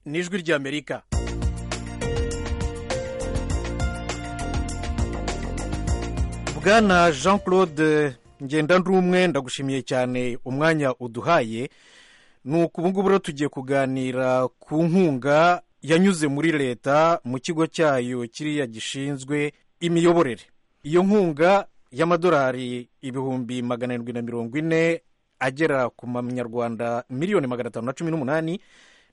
n'ijwi ry'amerika bwana jean claude ngendandumwe ndagushimiye cyane umwanya uduhaye ni ngubu rero tugiye kuganira ku nkunga yanyuze muri leta mu kigo cyayo kiriya gishinzwe imiyoborere iyo nkunga y'amadolari ibihumbi magana arindwi na mirongo ine agera ku manyarwanda miliyoni magana atanu na cumi n'umunani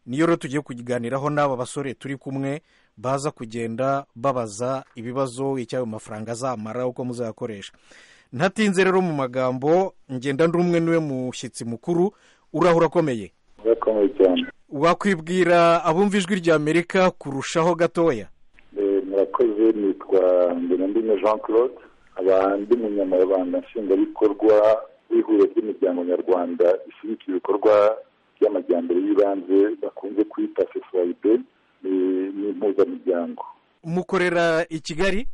niyo rero tugiye kuganiraho n'aba basore turi kumwe baza kugenda babaza ibibazo icyo ayo mafaranga azamara uko muzayakoresha ntatinze rero mu magambo ngenda ndi umwe niwe mushyitsi mukuru uraho urakomeye urakomeye cyane wakwibwira abumva ijwi ry'amerika kurushaho gatoya murakoze nitwa ngendandumwe jean claude abandi munyamabanga nshingwabikorwa w'ihuriro ry'imiryango nyarwanda ishyigikira ibikorwa by'amajyambere y'ibanze bakunze kwita sefurayide ni impuzamiryango mukorera i kigali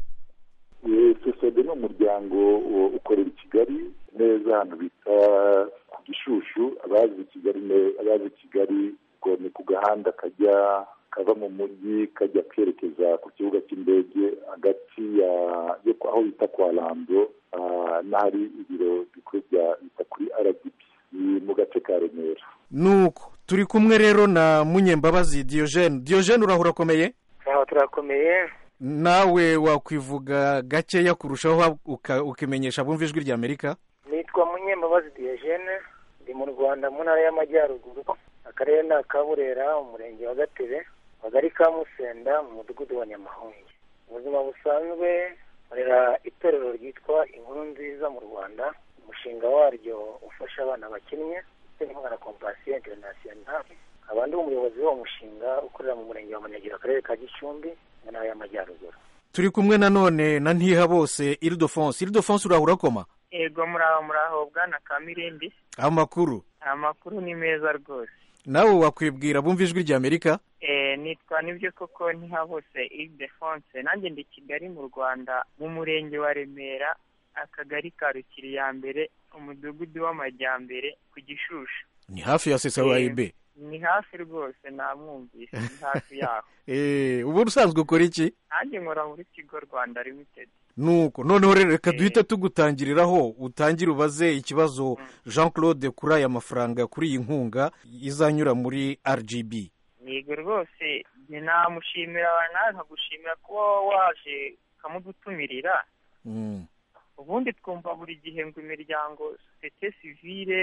sosiyete ni umuryango ukorera i kigali neza ahantu bita ku gishushu abazi kigali abazi kigali ni ku gahanda kajya kava mu mujyi kajya kerekeza ku kibuga cy'indege hagati aho bita kwa rando n'ahari ibiro bikuru bya bita kuri rdb ni mu gace ka remera nuko turi kumwe rero na munyembabazi diyojene diyojene urahura akomeye aha turakomeye nawe wakwivuga gakeya kurushaho ukimenyesha abumva ijwi ry'amerika nitwa munyembabazi diyojene ndi mu rwanda mu ntara y'amajyaruguru akarere ni akaburera umurenge wa gatebe akagari ka musenda mu mudugudu wa nyamahunge ubuzima busanzwe nkorera itorero ryitwa inkuru nziza mu rwanda umushinga waryo ufasha abana bakinnye na kompasiyo interinasiyonari abandi umuyobozi w'uwo mushinga ukorera mu murenge wa munegera akarere ka gicumbi mu ntara y'amajyaruguru turi kumwe nanone na ntiha bose iridofonse iridofonse uraho urakoma yego muraho muraho bwana kamirindi amakuru amakuru ni meza rwose nawe wakwibwira bumva ijwi ry'amerika nitwa nibyo koko ntiha bose iridofonse nanjye ndi kigali mu rwanda mu murenge wa remera akagari ka rukiriya mbere umudugudu w'amajyambere ku gishushu ni hafi ya sesawayibe ni hafi rwose namwumvise ni hafi yaho ubu usanzwe ukora iki nanjye nkora muri kigo rwanda limitedi nuko noneho rero reka duhita tugutangiriraho utangire ubaze ikibazo jean claude kuri aya mafaranga kuri iyi nkunga izanyura muri rgb yego rwose namushimira nawe nkagushimira kuba waje ukamudutumirira ubundi twumva buri gihe ngo imiryango sosiyete sivire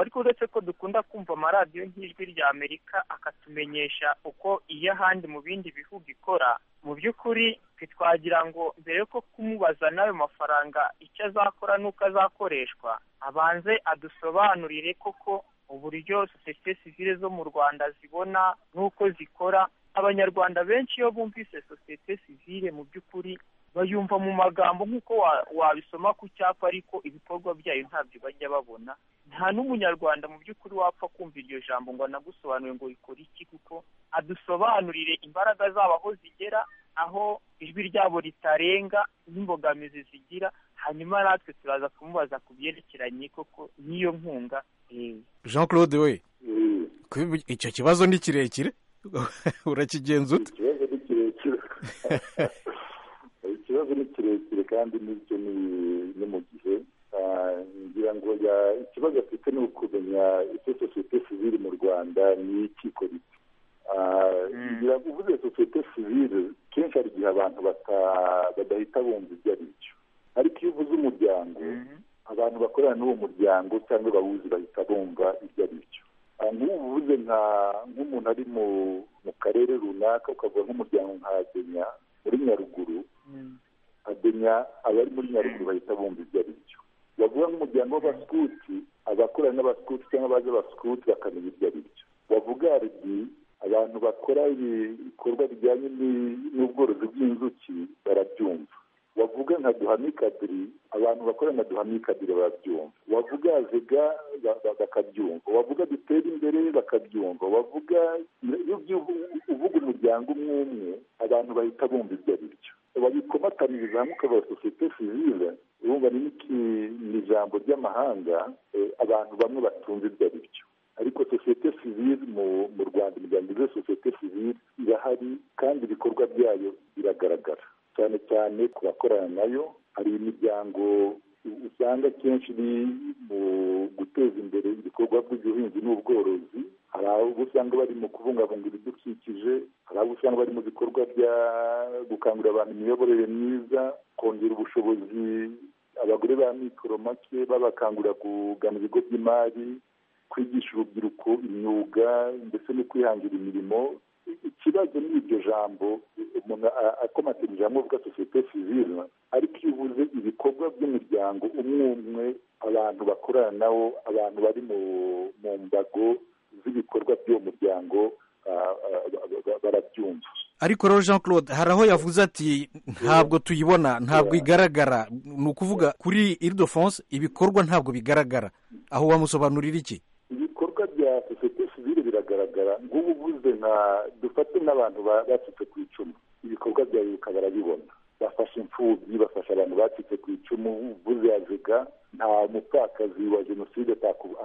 ariko uretse ko dukunda kumva amaradiyo nk'ijwi ry'amerika akatumenyesha uko iyo ahandi mu bindi bihugu ikora mu by'ukuri twagira ngo mbere yo kumubaza n'ayo mafaranga icyo azakora n'uko azakoreshwa abanze adusobanurire koko uburyo sosiyete sivire zo mu rwanda zibona n'uko zikora abanyarwanda benshi iyo bumvise sosiyete sivire mu by'ukuri bayumva mu magambo nk'uko wabisoma ku cyapa ariko ibikorwa byayo ntabyo bajya babona nta n'umunyarwanda mu by'ukuri wapfa kumva iryo jambo ngo anagusobanure ngo rikore iki kuko adusobanurire imbaraga zabo aho zigera aho ijwi ryabo ritarenga n'imbogamizi zigira hanyuma natwe turaza kumubaza ku byerekeranye koko n'iyo nkunga jean claude we icyo kibazo ni kirekire urakigenza ute ikibazo ni kirekire ikibazo ni kirekire kandi n'ibyo ni mu gihe ngira ngo ikibazo afite ni ukumenya icyo sosiyete sivire mu rwanda ni ikiko rito ngira ngo uvuze sosiyete sivire kenshi hari igihe abantu badahita bumva ibyo ari byo ariko iyo uvuze umuryango abantu bakorana n'uwo muryango cyangwa bawuzi bahita bumva ibyo ari byo nk'ubu uvuze nk'umuntu ari mu karere runaka ukavuga nk'umuryango nka kenya muri nyaruguru adenya abari muri nyaruguru bahita bumva ibyo ari byo bavuga nk'umuryango w'abasikuti abakorana n'abasikuti cyangwa abazi abasikuti bakamenya ibyo ari byo bavuga rdi abantu bakora ibikorwa bijyanye n'ubworozi bw'inzuki barabyumva wavuga nka duhamikadiri abantu bakora nka duhamikadiri barabyumva wavuga zega bakabyumva wavuga dutere imbere bakabyumva wavuga iyo uvuga umuryango umwe umwe abantu bahita bumva ibyo ari byo babikomataniriza hamwe ukavuga sosiyete sivire urumva ni ijambo ry'amahanga abantu bamwe batunze ibyo ari byo ariko sosiyete sivire mu rwanda imiryango igize sosiyete sivire irahari kandi ibikorwa byayo biragaragara cyane cyane ku bakorana nayo hari imiryango usanga akenshi iri mu guteza imbere ibikorwa by'ubuhinzi n'ubworozi hari abo usanga bari mu kubungabunga ibidukikije hari abo usanga bari mu bikorwa bya gukangurira abantu imiyoborere myiza kongera ubushobozi abagore ba mikoro make babakangurira kugana ibigo by'imari kwigisha urubyiruko imyuga ndetse no kwihangira imirimo ikibazo ni iryo jambo umuntu akomatanyije hamwe avuga sosiyete sivire ariko iyo ubuze ibikorwa by'umuryango umwe umwe abantu bakorana nawo abantu bari mu mbago z'ibikorwa by'uwo muryango barabyumva ariko rero jean claude hari aho yavuze ati ntabwo tuyibona ntabwo igaragara ni ukuvuga kuri irido fonse ibikorwa ntabwo bigaragara aho wamusobanurira iki ibikorwa bya sosiyete sivire biragaragara ngubu ubuze nka dufate n'abantu bacitse ku icumu ibikorwa byawe bikaba barabibona bafashe imfubyi bafasha abantu bacitse ku icumu uvuze azega nta mupfakazi wa jenoside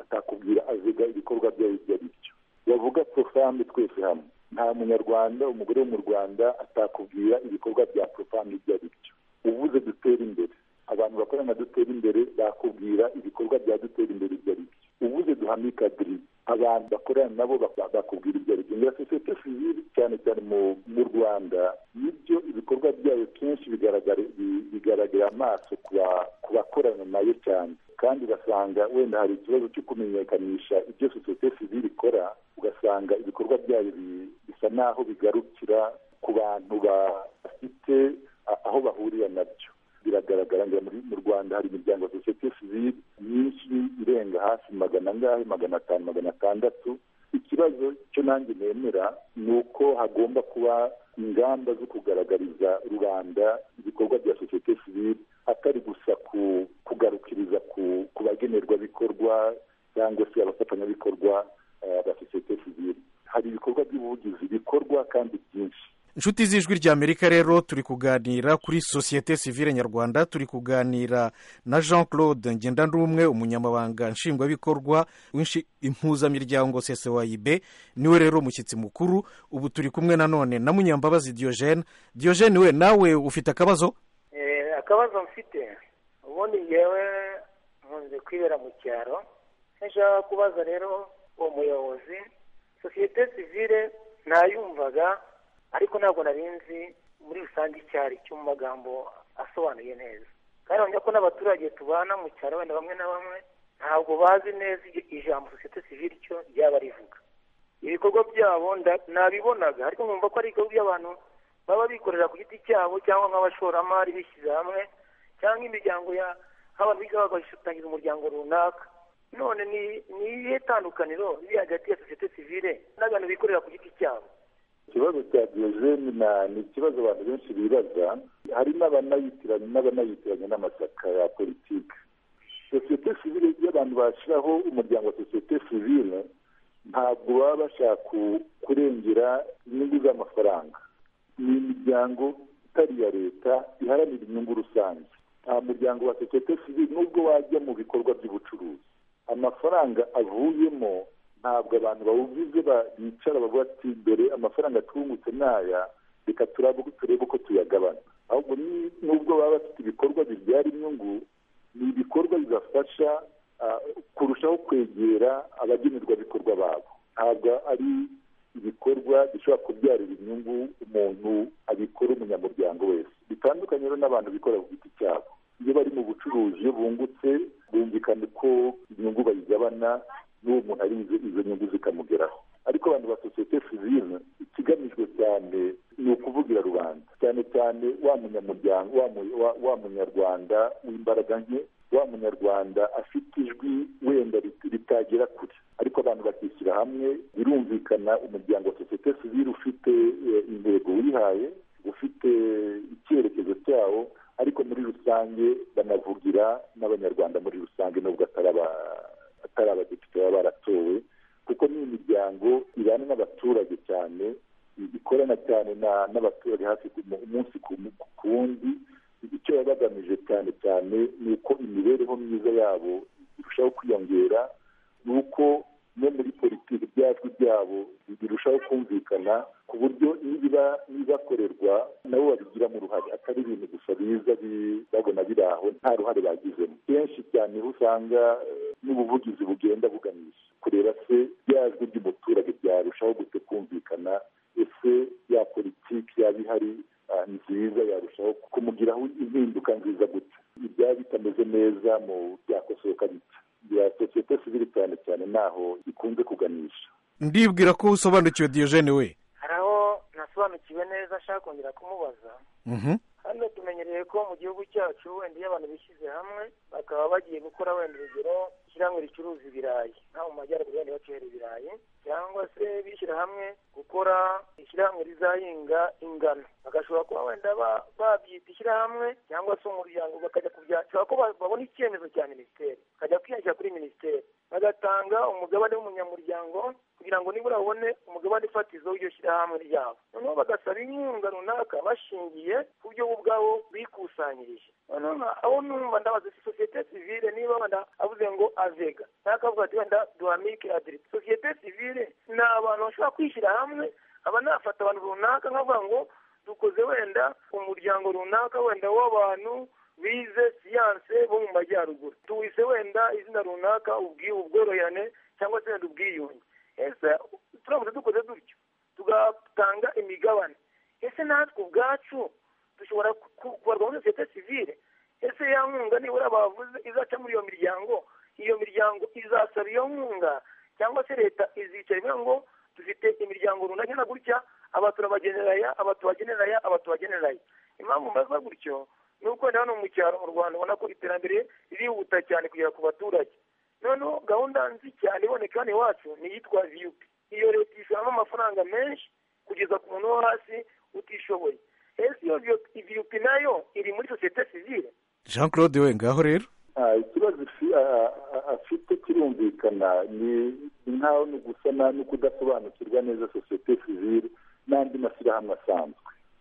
atakubwira azega ibikorwa byawe ibyo ari byo bavuga porofame twese hamwe nta munyarwanda umugore wo mu rwanda atakubwira ibikorwa bya porofame ibyo ari byo uvuze dutera imbere abantu bakorana na dutera imbere bakubwira ibikorwa bya dutera imbere ibyo ari byo uvuze duhamye kadiri abantu bakorana nabo bakubwira ibyo ari byo ngira sosiyete sivire cyane cyane mu rwanda nibyo ibikorwa byayo kenshi bigaragarira amaso ku bakorana nayo cyane kandi ugasanga wenda hari ikibazo cyo kumenyekanisha ibyo sosiyete sivire ikora ugasanga ibikorwa byayo bisa n'aho bigarukira ku bantu bafite aho bahurira nabyo biragaragara ngo mu rwanda hari imiryango ya sosiyete sivire myinshi irenga hafi magana angahe magana atanu magana atandatu ikibazo cyo nanjye nemera ni uko hagomba kuba ingamba zo kugaragariza rubanda ibikorwa bya sosiyete sivire atari gusa kugarukiriza ku bagenerwabikorwa cyangwa se abafatanyabikorwa ba sosiyete sivire hari ibikorwa by'ubuvugizi bikorwa kandi byinshi inshuti z'ijwi ry'amerika rero turi kuganira kuri sosiyete sivire nyarwanda turi kuganira na jean claude ngendanumwe umunyamabanga nshingwabikorwa impuzamiryango sesewayibe niwe rero umushyitsi mukuru ubu turi kumwe nanone na munyambabazi diogene diogene we nawe ufite akabazo akabazo mfite ubundi ngewe nkunze kwibera mu cyaro nshaka kubaza rero uwo muyobozi sosiyete sivire ntayumvaga ariko ntabwo nari nzi muri rusange icyo cyo mu magambo asobanuye neza kandi urabona ko n'abaturage tubana mu cyaro wenda bamwe na bamwe ntabwo bazi neza ijambo sosiyete sivire icyo ryaba rivuga ibikorwa byabo nabibonaga ariko nkumva ko ari ibikorwa by'abantu baba bikorera ku giti cyabo cyangwa nk'abashoramari bishyize hamwe cyangwa imiryango ya nk'abantu biga bagatangiza umuryango runaka none ni iyihe tandukaniro riri hagati ya sosiyete sivire n'abantu bikorera ku giti cyabo ikibazo cya diyogene ni ikibazo abantu benshi bibaza hari n'abanayitiranya n'abanayitiranya n'amashyaka ya politiki sosiyete sivire iyo abantu bashyiraho umuryango wa sosiyete sivire ntabwo baba bashaka kurengera inyungu z'amafaranga ni imiryango itari iya leta iharanira inyungu rusange nta muryango wa sosiyete sivire nubwo wajya mu bikorwa by'ubucuruzi amafaranga avuyemo ntabwo abantu bawugize bicara bavuga ati dore amafaranga twungutse n'aya reka turebe uko tuyagabana ahubwo nubwo baba bafite ibikorwa bibyara inyungu ni ibikorwa bibafasha kurushaho kwegera abagenerwabikorwa babo ntabwo ari ibikorwa bishobora kubyarira inyungu umuntu abikora umunyamuryango wese bitandukanye rero n'abantu bikora ku giti cyabo iyo bari mu bucuruzi iyo bungutse bumvikana uko inyungu bayigabana n'uwo muntu ari izo nyungu zikamugeraho ariko abantu ba sosiyete sivire ikigamijwe cyane ni ukuvugira rubanda cyane cyane wa munyamuryango wa munyarwanda w'imbaraga nke wa munyarwanda afite ijwi wenda ritagera kure ariko abantu bakishyira hamwe birumvikana umuryango wa sosiyete sivire ufite intego wihaye ufite icyerekezo cyawo ariko muri rusange banavugira n'abanyarwanda muri rusange nubwo atari aba atari abadepite baba baratowe kuko ni imiryango ibana n'abaturage cyane ikorana cyane n'abaturage hafi umunsi ku wundi icyo baba bagamije cyane cyane ni uko imibereho myiza yabo irushaho kwiyongera ni uko no muri politiki ibyajwi byabo birushaho kumvikana ku buryo niba n'ibakorerwa nabo babigiramo uruhare atari ibintu gusa biza babona biri aho nta ruhare bagizemo kenshi cyane aho usanga n'ubuvugizi bugenda buganisha kureba se byajwi by'umuturage byarushaho gute kumvikana ese ya politiki yaba ihari nziza yarushaho kumugiraho impinduka nziza gutya ibyaba bitameze neza mu byakosoka bita ya sosiyete sivili cyane cyane naho ikunze kuganisha ndibwira ko usobanukiwe diyojene we hari aho nasobanukiwe neza ashaka kongera kumubaza hano tumenyereye ko mu gihugu cyacu wenda iyo abantu bishyize hamwe bakaba bagiye gukora wenda urugero ishyirahamwe ricuruza ibirayi nko mu majyaruguru wenda bacurera ibirayi cyangwa se bishyira hamwe gukora ishyirahamwe rizahinga ingano bagashobora kuba wenda babyita ishyirahamwe cyangwa se umuryango bakajya kubyakira ko babona icyemezo cya minisiteri bakajya kwiyakira kuri minisiteri bagatanga umugabane w'umunyamuryango kugira ngo nibura babone umugabane ufatizo w'iryo shyirahamwe ryabo noneho bagasaba inkunga runaka bashingiye ku byo bo ubwabo bikusanyirije noneho abo numva ndabaza sosiyete sivile niba wenda avuze ngo avega cyangwa akavuga ati wenda duhamike adiri sosiyete sivile ni abantu bashobora kwishyira hamwe aba nafata abantu runaka nkavuga ngo dukoze wenda umuryango runaka wenda w'abantu bize siyanse bo mu majyaruguru tuwise wenda izina runaka ubworoherane cyangwa se wenda ubwiyunge ese turamutse dukoze dutyo tugatanga imigabane ese natwe ubwacu dushobora kubarwa muri sosiyete sivile ese ya nkunga nibura bavuze izaca muri iyo miryango iyo miryango izasaba iyo nkunga cyangwa se leta izicara ivuga ngo dufite imiryango runaka na gutya aba turabageneraya aba tubageneraya aba tubageneraya impamvu mbaza gutyo ni uko hano mu cyaro mu rwanda ubona ko iterambere ririhuta cyane kugera ku baturage noneho gahunda nzi cyane iboneka hano iwacu ni iyitwa viyupi iyo leta ishoramo amafaranga menshi kugeza ku muntu wo hasi utishoboye ese iyo viyupi nayo iri muri sosiyete sivile jean claude we ngaho rero ikibazo afite kirumvikana ni nkaho ni gusa no kudasobanukirwa neza sosiyete sivile n'andi mashyirahamwe asanzwe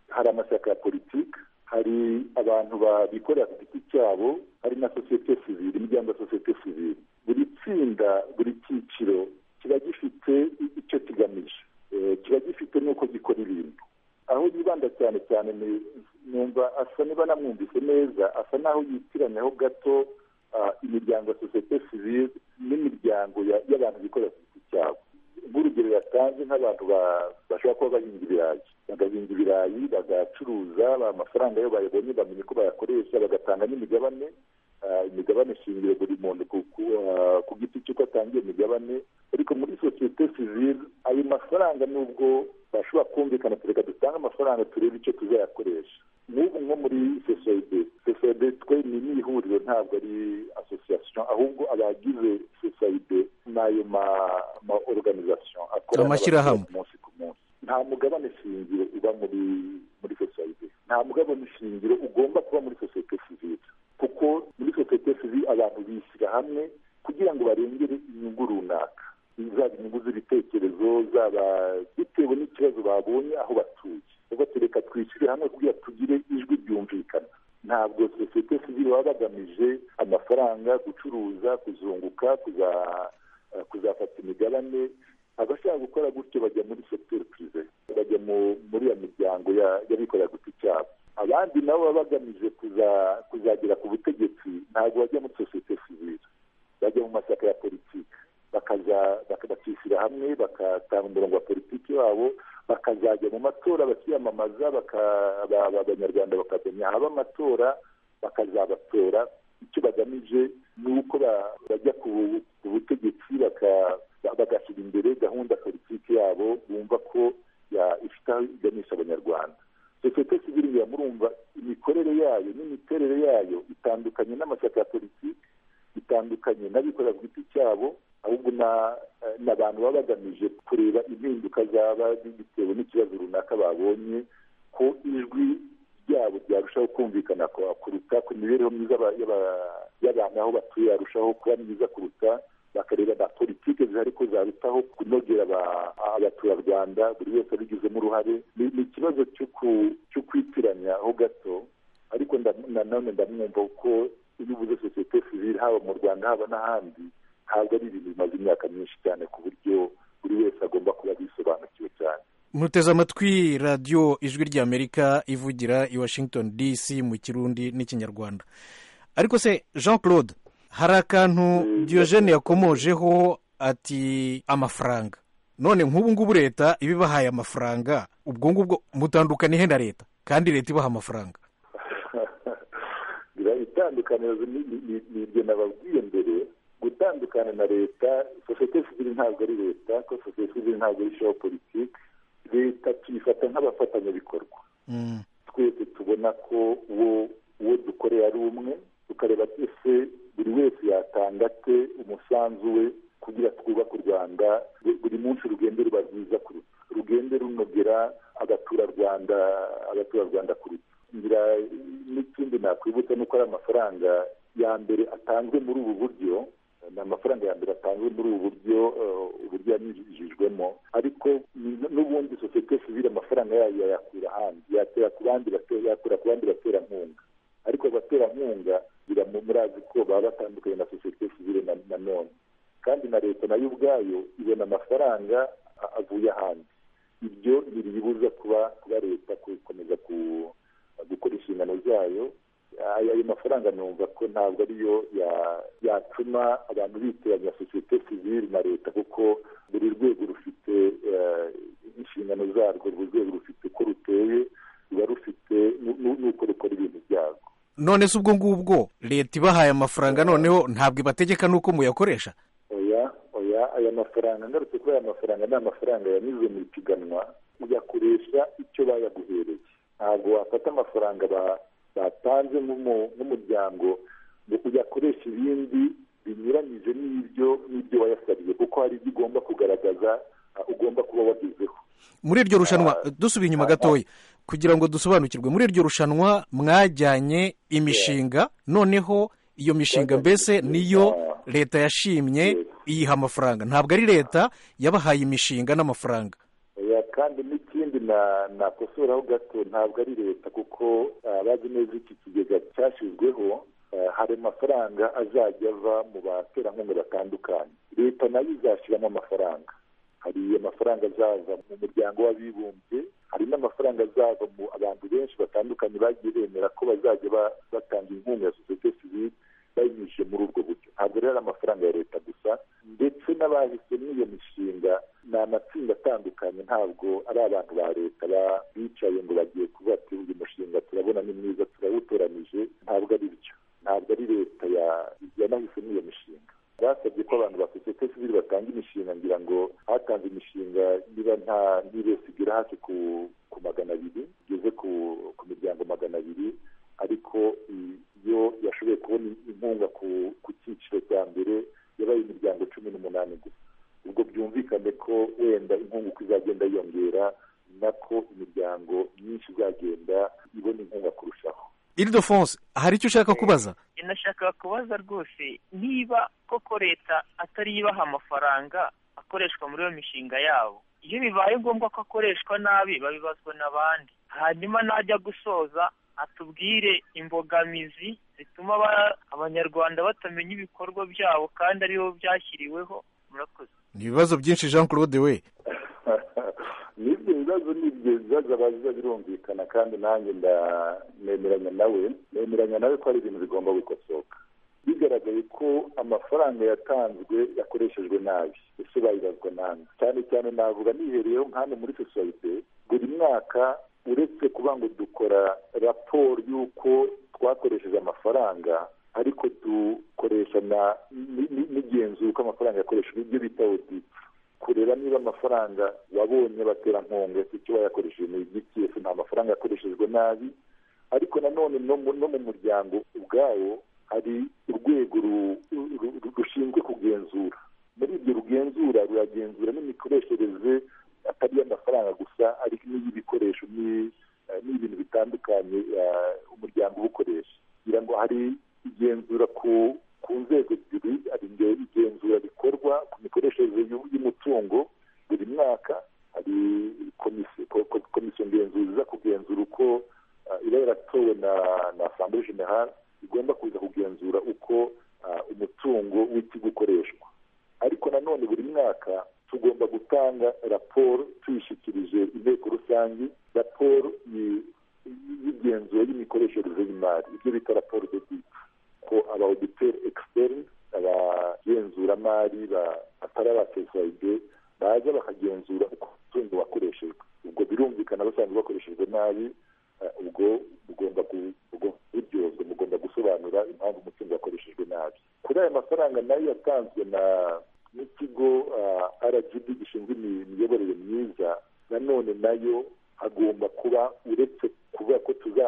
hari amashyaka ya politiki hari abantu babikorera ku giti cyabo hari na sosiyete sivile imiryango ya sosiyete sivile buri tsinda buri cyiciro kiba gifite icyo kigamije kiba gifite n'uko gikora ibintu aho yibanda cyane cyane numva asa niba namwumvise neza asa n'aho yitiranyaho gato imiryango ya sosiyete sivile n'imiryango y'abantu bikorera ku giti cyabo nk'urugero yatanze nk'abantu bashobora kuba bahinga ibirayi bagahinga ibirayi bagacuruza amafaranga yo bayabonye bamenye ko bayakoresha bagatanga n'imigabane imigabane shingiro buri muntu ku giti cy'uko atangiye imigabane ariko muri sosiyete sivile ayo mafaranga nubwo bashobora kumvikana tureka dutange amafaranga turebe icyo tuzayakoresha n'ubu nko muri sosiyete sosiyete twe ni n'ihuriro ntabwo ari asosiyasiyo ahubwo abagize sosiyete ni ayo ma oruganizasiyo akora Amashyirahamwe. umunsi ku munsi nta mugabane shingiro uba muri muri sosiyete nta mugabane shingiro ugomba kuba muri sosiyete sivile kuko muri sosiyete sivile abantu bishyira hamwe kugira ngo barengere inyungu runaka zaba inyungu z'ibitekerezo zaba bitewe n'ikibazo babonye aho batuye ubwo tureka twishyire hamwe kugira tugire ijwi ryumvikana ntabwo sosiyete sivile baba bagamije amafaranga gucuruza kuzunguka kuza kuzafata imigabane abashaka gukora gutyo bajya muri sekiteri pirive bajya mu- muri iyo miryango ya- y'abikorera ku giti cyabo abandi nabo baba bagamije kuza- kuzagera ku butegetsi ntabwo bajya muri sosiyete sivile bajya mu mashyaka ya politiki bakaza baka- bakishyira hamwe bagatanga umurongo wa politiki wabo bakazajya mu matora bakiyamamaza baka- aba- aba- abanyarwanda bakamenya haba amatora bakazabatora icyo bagamije ni uko ba- bajya ku bu- ku butegetsi baka- ba- bagashyira imbere gahunda politiki yabo bumva ko ya- ifite aho iganisha abanyarwanda sosiyete sivile ngira murumva imikorere yayo n'imiterere yayo itandukanye n'amashyaka ya politiki bitandukanye n'abikorera ku giti cyabo ahubwo na- ni abantu baba bagamije kureba impinduka zaba bitewe n'ikibazo runaka babonye ko ijwi ryabo ryarushaho kumvikana ku- kuruta ku mibereho myiza y'aba- y'aba- y'abantu aho batuye yarushaho kuba myiza kuruta bakareba na politiki zihari ko zarutaho kunogera aba- abaturarwanda buri wese abigizemo uruhare ni ni ikibazo cyo ku- cyo kwitiranya ho gato ariko nda- nanone ndamwumva kuko iyo uvuze sosiyete sivile haba mu rwanda haba n'ahandi ntabwo ari ibintu bimaze imyaka myinshi cyane ku buryo buri wese agomba kuba abisobanukiwe cyane muteze amatwi radiyo ijwi ry'amerika ivugira i washington dc mu kirundi n'ikinyarwanda ariko se jean claude hari akantu diyojene yakomojeho ati amafaranga none nk'ubu ngubu leta iba ibahaye amafaranga ubwo ngubwo mutandukaniye na leta kandi leta ibaha amafaranga itandukaniro ni ibyo nababwiye mbere gutandukana na leta sosiyete sivire ntabwo ari leta ko sosiyete sivire ntabwo ari shopu politiki leta tuyifata nk'abafatanyabikorwa twese tubona ko uwo uwo dukorera ari umwe tukareba twese buri wese yatanga ate umusanzu we kugira twubake u rwanda buri munsi urugendo ruba rwiza kuruta urugendo runogera abaturarwanda abaturarwanda kuruta ngira n'ikindi nakwibutsa ni uko ari amafaranga ya mbere atanzwe muri ubu buryo ni amafaranga ya mbere atanzwe muri ubu buryo uburyo yanyujijwemo ariko n'ubundi sosiyete sivire amafaranga yayo yayakura ahandi yatera ku bandi yakura ku bandi baterankunga ariko abaterankunga murazi ko baba batandukanye na sosiyete sivire na none kandi na leta nayo ubwayo ibona amafaranga avuye ahandi ibyo ntibiyibuza kuba kuba leta gukomeza gukora inshingano zayo ayo mafaranga numva ko ntabwo ariyo yatuma abantu bitiranya sosiyete sivire na leta kuko buri rwego rufite inshingano zarwo buri rwego rufite uko ruteye ruba rufite n'uko rukora ibintu byarwo none se ubwo ngubwo leta ibahaye amafaranga noneho ntabwo ibategeka n'uko muyakoresha oya oya aya mafaranga ngarutse kuri aya mafaranga ni amafaranga yanyuze mu ipiganwa uyakoresha icyo bayaguhereye ntabwo wafata amafaranga ba batanze nk'umuryango ngo uyakoresha ibindi binyuranyije n'ibyo n'ibyo wayasabye kuko hari ibyo ugomba kugaragaza ugomba kuba wagezeho muri iryo rushanwa dusubiye inyuma gatoya kugira ngo dusobanukirwe muri iryo rushanwa mwajyanye imishinga noneho iyo mishinga mbese niyo leta yashimye iyiha amafaranga ntabwo ari leta yabahaye imishinga n'amafaranga kandi n'ikindi nakosoraho gato ntabwo ari leta kuko abazi neza iki kigega cyashyizweho hari amafaranga azajya ava mu baterankunga batandukanye leta nayo izashyiramo amafaranga hari amafaranga azaza mu muryango w'abibumbye hari n'amafaranga azaza mu abantu benshi batandukanye bagiye bemera ko bazajya batanga inkunga ya sosiyete sivire bayinyujije muri ubwo buryo ntabwo rero ari amafaranga ya leta gusa ndetse n'abahisemo iyo mishinga ni amatsinda atandukanye ntabwo ari abantu ba leta bicaye ngo bagiye kuvuga ati uyu mushinga turabona ni mwiza turawutoranije ntabwo ari byo ntabwo ari leta yanahisemo iyo mishinga basabye ko abantu ba sosiyete sivire batanga imishinga ngira ngo hatanze imishinga niba nta igera hafi ku magana abiri igeze ku miryango magana abiri ariko iyo yashoboye kubona inkunga ku cyiciro cya mbere yabaye imiryango cumi n'umunani gusa ubwo byumvikane ko wenda inkunga uko izagenda yiyongera nako imiryango myinshi izagenda ibona inkunga kurushaho iridofonse hari icyo ushaka kubaza inashaka kubaza rwose niba koko leta atari ibaha amafaranga akoreshwa muri iyo mishinga yabo iyo bibaye ngombwa ko akoreshwa nabi babibazwa n'abandi hanyuma najya gusoza atubwire imbogamizi zituma abanyarwanda batamenya ibikorwa byabo kandi aribo byashyiriweho murakoze ni ibibazo byinshi jean claude we n'ibyo bibazo ni ibyo bibazo abaza birumvikana kandi nanjye nemeranya nawe nemeranya nawe ko hari ibintu bigomba gukosoka bigaragaye ko amafaranga yatanzwe yakoreshejwe nabi ese bayibazwa nabi cyane cyane navuga nihereyeho nk'ano muri sosiyete buri mwaka uretse kuba ngo dukora raporo y'uko twakoresheje amafaranga ariko dukoresha n'igenzura uko amafaranga yakoreshejwe ibyo bita oditi kureba niba amafaranga wabonye baterankunga icyo wayakoresheje ni igiti ese nta mafaranga yakoreshejwe nabi ariko nanone no mu muryango ubwawo hari urwego rushinzwe kugenzura muri ibyo rugenzura ruragenzura n'imikoreshereze atari iy'amafaranga gusa ariko n'iy'ibikoresho n'ibintu bitandukanye umuryango ubukoresha kugira ngo hari igenzura ku nzego ebyiri hari igenzura rikorwa ku mikoreshereze y'umutungo buri mwaka hari komisiyo ngenzuzi iza kugenzura uko iba yaratowe na asambure generale igomba kuza kugenzura uko umutungo w'ikigo ukoreshwa ariko nanone buri mwaka tugomba gutanga raporo tuyishyikirije inteko rusange raporo y'igenzura y'imikoreshereze y'imari ibyo bita raporo de bita ko aba oditeri ekisiteri abagenzuramari batari abatesayide baza bakagenzura uko umutungo wakoreshejwe ubwo birumvikana basanzwe bakoreshejwe nabi ubwo mugomba kuryozwa mugomba gusobanura impamvu umutungo wakoreshejwe nabi kuri aya mafaranga nayo yatanzwe na n'ikigo rgb gishinzwe imiyoborere myiza nanone nayo hagomba kuba uretse kuba ko tuza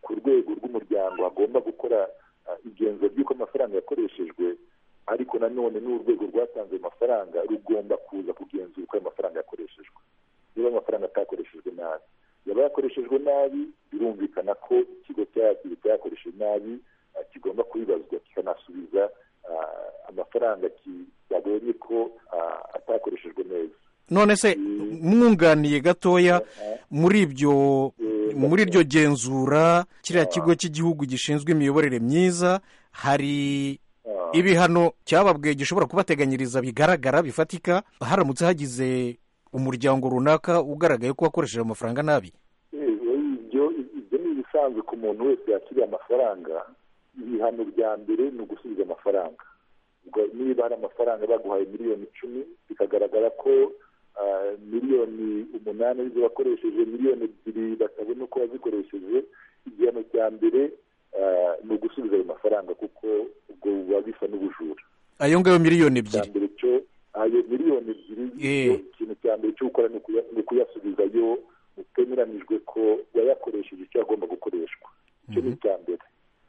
ku rwego rw'umuryango hagomba gukora igenzura ry'uko amafaranga yakoreshejwe ariko nanone n'urwego rwatanze amafaranga rugomba kuza kugenzura uko ayo mafaranga yakoreshejwe niba amafaranga atakoreshejwe nabi yaba yakoreshejwe nabi birumvikana ko ikigo cyakira cyakoresheje nabi kigomba kubibazwa kikanasubiza amafaranga yabonye ko atakoreshejwe neza none se mwunganiye gatoya muri ibyo muri iryo genzura kiriya kigo cy'igihugu gishinzwe imiyoborere myiza hari ibihano cyababwiye gishobora kubateganyiriza bigaragara bifatika haramutse hagize umuryango runaka ugaragaye ko wakoresheje amafaranga nabi ibyo ni ibisanzwe ku muntu wese yakiriye amafaranga ibihano bya mbere ni ugusubiza amafaranga niba hari amafaranga baguhaye miliyoni icumi bikagaragara ko miliyoni umunani arizo bakoresheje miliyoni ebyiri batabona uko bazikoresheje igihano cya mbere ni ugusubiza ayo mafaranga kuko ubwo buba bisa n'ubujura ayo ngayo miliyoni ebyiri ayo miliyoni ebyiri ikintu cya mbere cyo gukora ni ukuyasubizayo utemeranijwe ko wayakoresheje icyo agomba gukoreshwa icyo ni icya mbere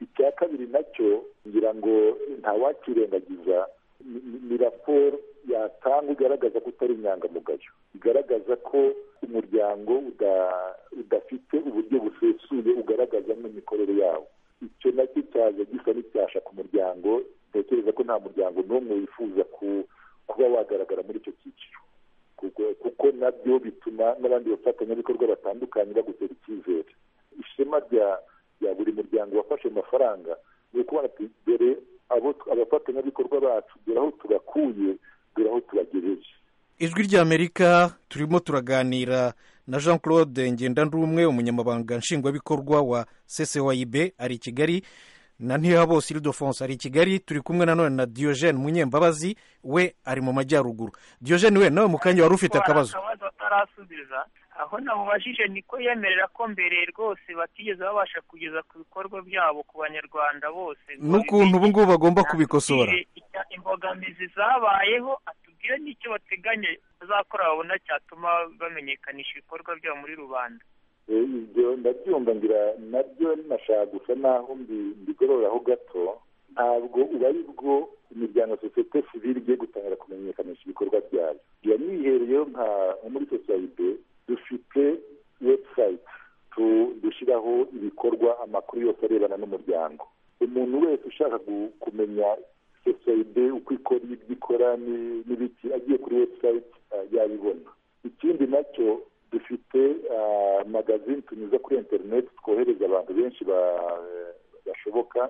icya kabiri nacyo ngira ngo ntawakirengagiza ni raporo yatanga igaragaza ko utari inyangamugayo igaragaza ko umuryango udafite uburyo busesuye ugaragaza n'imikorere yawo icyo nacyo cyaje gisa n'icyasha ku muryango ntekereza ko nta muryango n'umwe wifuza ku kuba wagaragara muri icyo cyiciro kuko nabyo bituma n'abandi bafatanyabikorwa batandukanye bagutera icyizere ishema rya buri muryango wafashe amafaranga ni ukubona ati dore abafatanyabikorwa bacu dore aho tubakuye dore aho tubagejeje ijwi ry'amerika turimo turaganira na jean claude ngendanrumwe umunyamabanga nshingwabikorwa wa ccwib ari i kigali na ntihabose iridofonse ari i kigali turi kumwe nanone na diyojene munyembabazi we ari mu majyaruguru diyojene we nawe mu kanya wari ufite akabazo akabazo atarasubiza aho namubajije niko yemerera ko mbere rwose batigeze babasha kugeza ku bikorwa byabo ku banyarwanda bose n'ukuntu ubu ngubu bagomba kubikosora imbogamizi zabayeho atubwire n'icyo bateganya bazakora babona cyatuma bamenyekanisha ibikorwa byabo muri rubanda ibyo ndabyumva ngira nabyo nashaka gusa naho mbigororaho gato ntabwo uba aribwo imiryango sosiyete sivire igiye gutangira kumenyekanisha ibikorwa byayo iyo mwihereyeho nka muri sosiyete dufite webusayite dushyiraho ibikorwa amakuru yose arebana n'umuryango umuntu wese ushaka kumenya sosiyete uko ikora ibyo ikora n'ibiki agiye kuri webusayite yabibona ikindi nacyo dufite magazine tunyuza kuri interineti twohereza abantu benshi bashoboka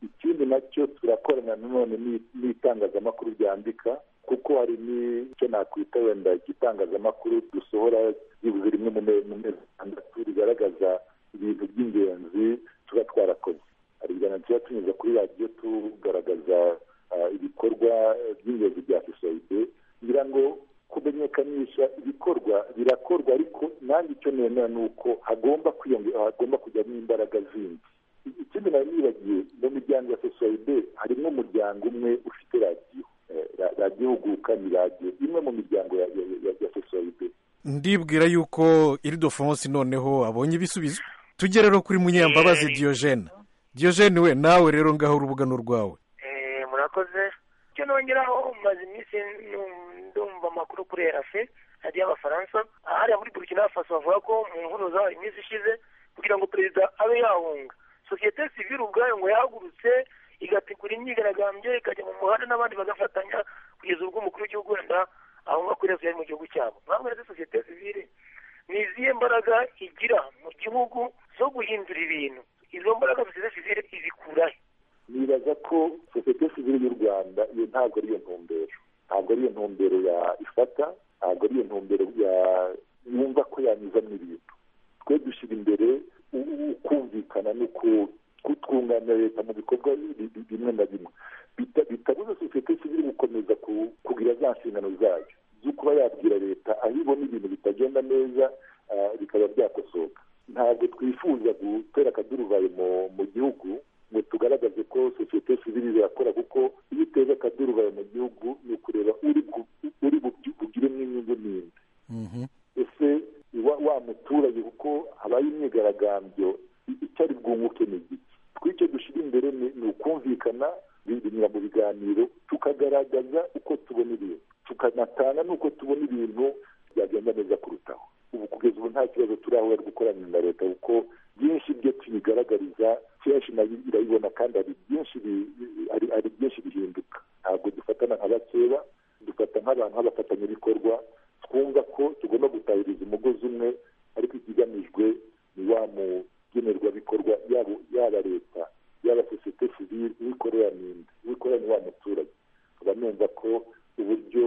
ikindi nacyo turakorana nanone n'itangazamakuru ryandika kuko hari n'icyo nakwita wenda igitangazamakuru dusohora byibuze rimwe mu mezi atandatu rigaragaza ibintu by'ingenzi tuba twarakoze hari ibiganiro tuba tunyuza kuri radiyo tugaragaza ibikorwa by'ingenzi bya sosiyete kugira ngo kumenyekanisha ibikorwa birakorwa ariko nanjye icyo nemera ni uko hagomba kwiyongera hagomba kujyamo imbaraga zindi ikindi nari nibagiye mu miryango ya sosiyete harimo umuryango umwe ufite radiyo radiyo huguka ni radiyo imwe mu miryango ya sosiyete ndibwira yuko irido fonse noneho abonye ibisubizo tujye rero kuri munyambabazi diyojene diyojene we nawe rero ngaho urubuga ni urwawe murakoze icyo nongeraho maze iminsi ndumva amakuru kuri erafe hariya abafaransa hariya muri burkina faso bavuga ko mu nkuruza iminsi ishize kugira ngo perezida abe yahunga sosiyete sivire ubwayo ngo yahagurutse igategura imyigaragambyo ikajya mu muhanda n'abandi bagafatanya kugeza ubwo umukuru w'igihugu wenda ahunga kuri yari mu gihugu cyabo ntabwo ari sosiyete sivire ni izihe mbaraga igira mu gihugu zo guhindura ibintu izo mbaraga sosiyete sivire izikurahe nibaza ko sosiyete sivire y'u rwanda iyo ntabwo ariyo ntumbero ntabwo ari iyo ntumbero ya ifata ntabwo ari iyo ntumbero yumva ko yanyuzamo ibintu twe dushyira imbere ukumvikana no kutwunganira leta mu bikorwa bimwe na bimwe bitabuza sosiyete sivire gukomeza kugira za nshingano zayo zo kuba yabwira leta aho ibona ibintu bitagenda neza bikaba byakosoka ntabwo twifuza gutera akaduruvayo mu gihugu ngo tugaragaze ko sosiyete sivire irakora kuko iyo uteza akaduruvayo mu gihugu ni ukureba uri bugiremo inyungu n'indi ese wa muturage kuko habaye imyigaragambyo icyo ari bwunguke ni igiki twicyo dushyira imbere ni ukumvikana binyura mu biganiro tukagaragaza uko tubona ibintu tukanatanga n'uko tubona ibintu byagenda neza kurutaho ubu kugeza ubu nta kibazo turahura gukorana na leta kuko byinshi ibyo tuyigaragariza kenshi nayo irabibona kandi hari byinshi hari byinshi bihinduka ntabwo dufatana nka bakeba dufata nk'abantu nk'abafatanyabikorwa twumva ko tugomba gutahiriza umugozi umwe ariko ikigamijwe ni wa mugenerwabikorwa yaba leta yaba sosiyete sivire uwikorera n'indi uwikorera ni wa muturage nkaba numva ko uburyo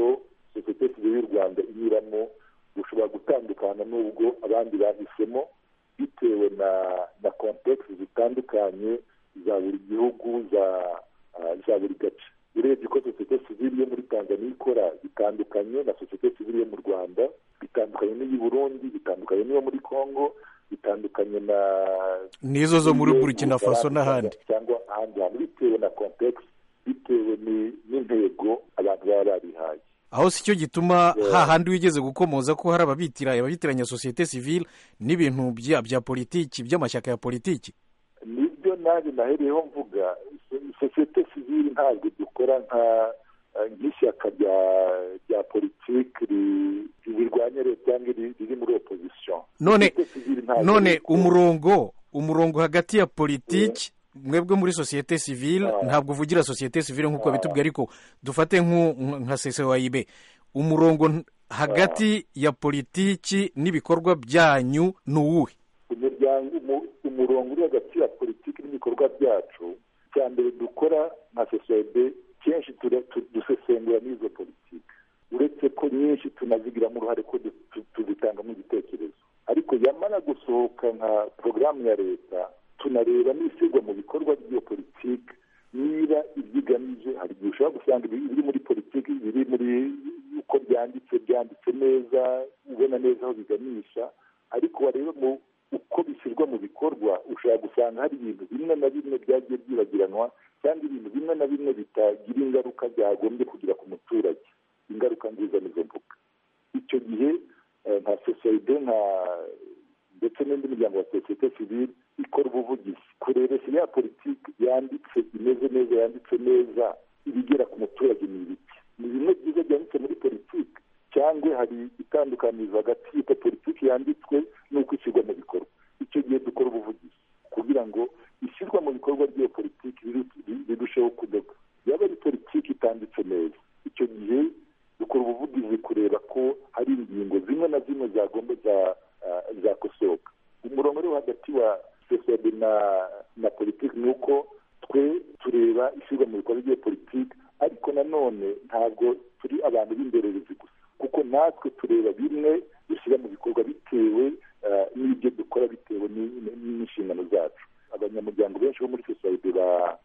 sosiyete sivire y'u rwanda inyuramo bushobora gutandukana n'ubwo abandi bahisemo bitewe na na kontekisi zitandukanye za buri gihugu za buri gace urebye ko sosiyete sivire yo muri tanzania ikora bitandukanye na sosiyete sivire yo mu rwanda bitandukanye n'iyi burundi bitandukanye n'iyo muri congo bitandukanye na n'izo zo muri burkina faso n'ahandi cyangwa ahandi hantu bitewe na kontekisi bitewe n'intego abantu baba barihaye aho si cyo gituma hahandi wigeze gukomoza ko hari ababitiraye ababitiranya sosiyete sivile n'ibintu bya politiki by'amashyaka ya politiki nibyo nabi nahereyeho mvuga sosiyete sivile ntabwo dukora nka nk'ishyaka rya rya politiki rirwanya leta cyangwa riri muri opozisiyo none none umurongo umurongo hagati ya politiki mwebwe muri sosiyete sivile ntabwo uvugira sosiyete sivile nk'uko bitubwiye ariko dufate nka sesewayibe umurongo hagati ya politiki n'ibikorwa byanyu ni uwuhe umurongo uri hagati ya politiki n'ibikorwa byacu cya mbere dukora nka sesewayibe kenshi dusesengura n'izo politiki uretse ko nyinshi tunazigiramo uruhare ko tuzitangamo igitekerezo ariko yamara gusohoka nka porogaramu ya leta tunareba n'ishyirwa mu bikorwa by'iyo politiki niba ibyo igamije hari igihe ushobora gusanga ibiri muri politiki biri muri uko byanditse byanditse neza ubona neza aho biganisha ariko wareba mu uko bishyirwa mu bikorwa ushobora gusanga hari ibintu bimwe na bimwe byagiye byibagiranwa cyangwa ibintu bimwe na bimwe bitagira ingaruka byagombye kugira ku muturage ingaruka nziza nizo mvuga icyo gihe nka sosiyete nka ndetse n'indi miryango ya sosiyete sivile ikora ubuvugizi kurebesha ya politiki yanditse imeze neza yanditse neza ibigera ku muturage ni ibiki ni bimwe byiza byanditse muri politiki cyangwa hari itandukanirizo hagati y'uko politiki yanditswe n'uko ishyirwa mu bikorwa icyo gihe dukora ubuvugizi kugira ngo ishyirwa mu bikorwa ry'iyo politiki rirusheho kudoga yaba ari politiki itanditse neza icyo gihe dukora ubuvugizi kureba ko hari ingingo zimwe na zimwe zagomba zakosoka umurongo uri hagati wa sosiyete na na politiki ni uko twe tureba ishyirwa mu bikorwa ry'iyo politiki ariko nanone ntabwo turi abantu b'indorerezi gusa kuko natwe tureba bimwe dushyira mu bikorwa bitewe n'ibyo dukora bitewe n'inshingano zacu abanyamuryango benshi bo muri sosiyete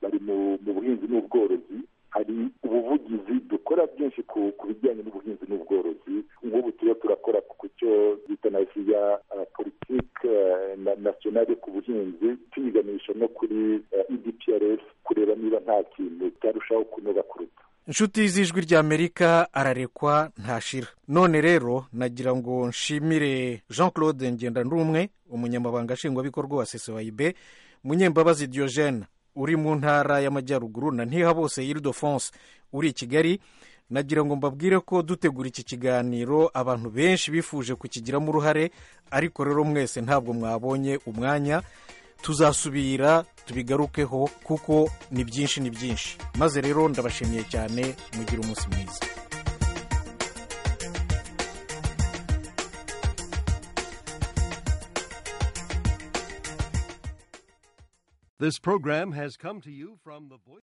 bari mu buhinzi n'ubworozi hari ubuvugizi dukora byinshi ku bijyanye n'ubuhinzi n'ubworozi nk'ubu turiho turakora ku cyo bita na ya politiki nasiyonari ku buhinzi tuyiganisha no kuri edprs kureba niba nta kintu cyarushaho kunoga kuruta inshuti z'ijwi ry'amerika ararekwa ntashira none rero nagira ngo nshimire jean claude ngendanumwe umunyamabanga nshingwabikorwa wa sesewayibe munyembabazi diogene uri mu ntara y'amajyaruguru na ntihabose iridofonse uri i kigali nagira ngo mbabwire ko dutegura iki kiganiro abantu benshi bifuje kukigiramo uruhare ariko rero mwese ntabwo mwabonye umwanya tuzasubira tubigarukeho kuko ni byinshi ni byinshi maze rero ndabashimiye cyane mugire umunsi mwiza This program has come to you from the